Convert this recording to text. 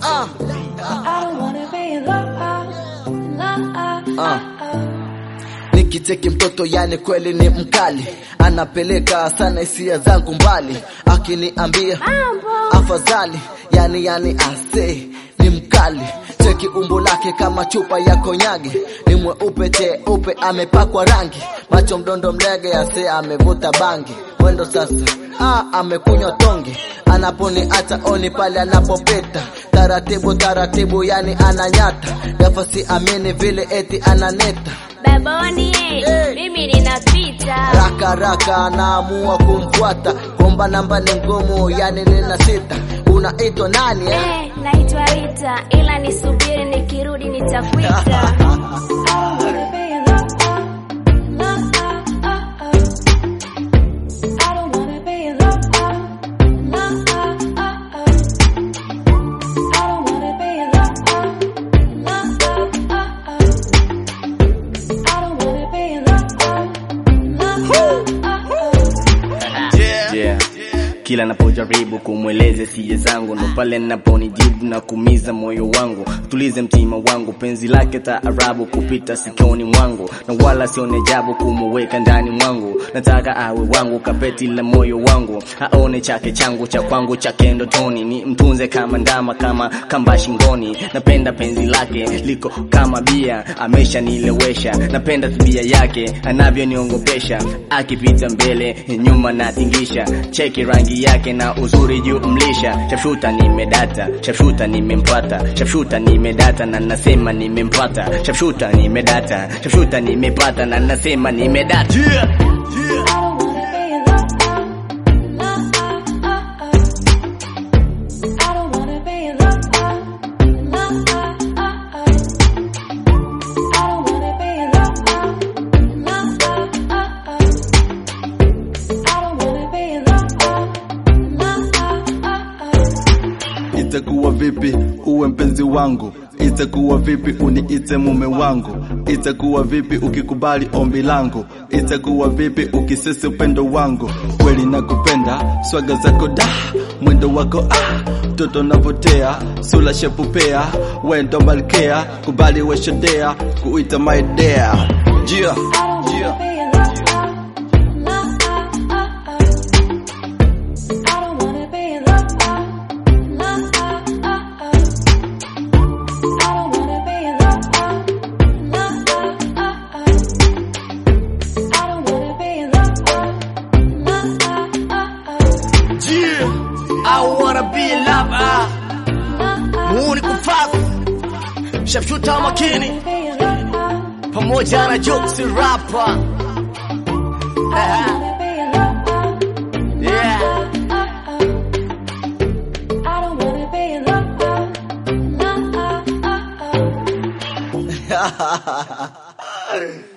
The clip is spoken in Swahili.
Ah. I don't wanna be loved, loved. Ah. Nikicheki mtoto yani kweli ni mkali, anapeleka sana hisia zangu mbali, akiniambia afadhali, yani yani ase ni mkali. Cheki umbo lake kama chupa ya konyage, ni mweupe cheupe, amepakwa rangi, macho mdondo mlege, ase amevuta bangi, mwendo sasa ah, amekunywa tonge, anaponiacha oni pale anapopita, taratibu taratibu, yani ananyata, nafasi amini vile eti ananeta Baboni, Hey. mimi ninapita. raka raka anaamua kumfuata komba namba ni ngumu yani nina sita unaitwa nani eh? Eh, naitwa Rita, ila nisubiri nikirudi nitakuita. I don't wanna be loved, loved. I don't wanna be loved, loved. I don't wanna be loved, loved. I don't wanna be loved, loved. yeah. Kila napojaribu kumweleze sije zangu ndo pale naponijibu na kumiza moyo wangu, tulize mtima wangu, penzi lake taarabu kupita sikioni mwangu, na wala sione jabu kumuweka ndani mwangu. Nataka awe wangu, kapeti la moyo wangu, aone chake changu cha kwangu chake ndotoni, ni mtunze kama ndama, kama kamba shingoni. Napenda penzi lake liko kama bia, ameshanilewesha. Napenda tabia yake anavyoniongopesha, akipita mbele nyuma natingisha. Cheki rangi yake na uzuri juu mlisha. Shafshuta nimedata, shafshuta nimempata, shafshuta nimedata na nasema nimempata. Shafshuta nimedata, shafshuta nimepata na nasema nimedata. Yeah. I don't wanna be loved, loved. I don't wanna be loved, loved. I don't wanna be loved, loved. I don't wanna be loved, loved. Itakuwa vipi uwe mpenzi wangu? Itakuwa vipi uniite mume wangu? Itakuwa vipi ukikubali ombi langu? Itakuwa vipi ukisisi upendo wangu? Kweli nakupenda, swaga zako da, mwendo wako ah, mtoto unavutia, sula shepupea, wendo malkea, kubali weshodea, kuita my dear. Jia, jia. I don't wanna be loved, loved. I don't wanna be loved, loved. I don't wanna be loved, loved. Yeah. I wanna be a lover. Muuni kufafu. Shafshuta makini. Pamoja na jokes rapper. Eh, Yeah. I don't wanna be loved, loved.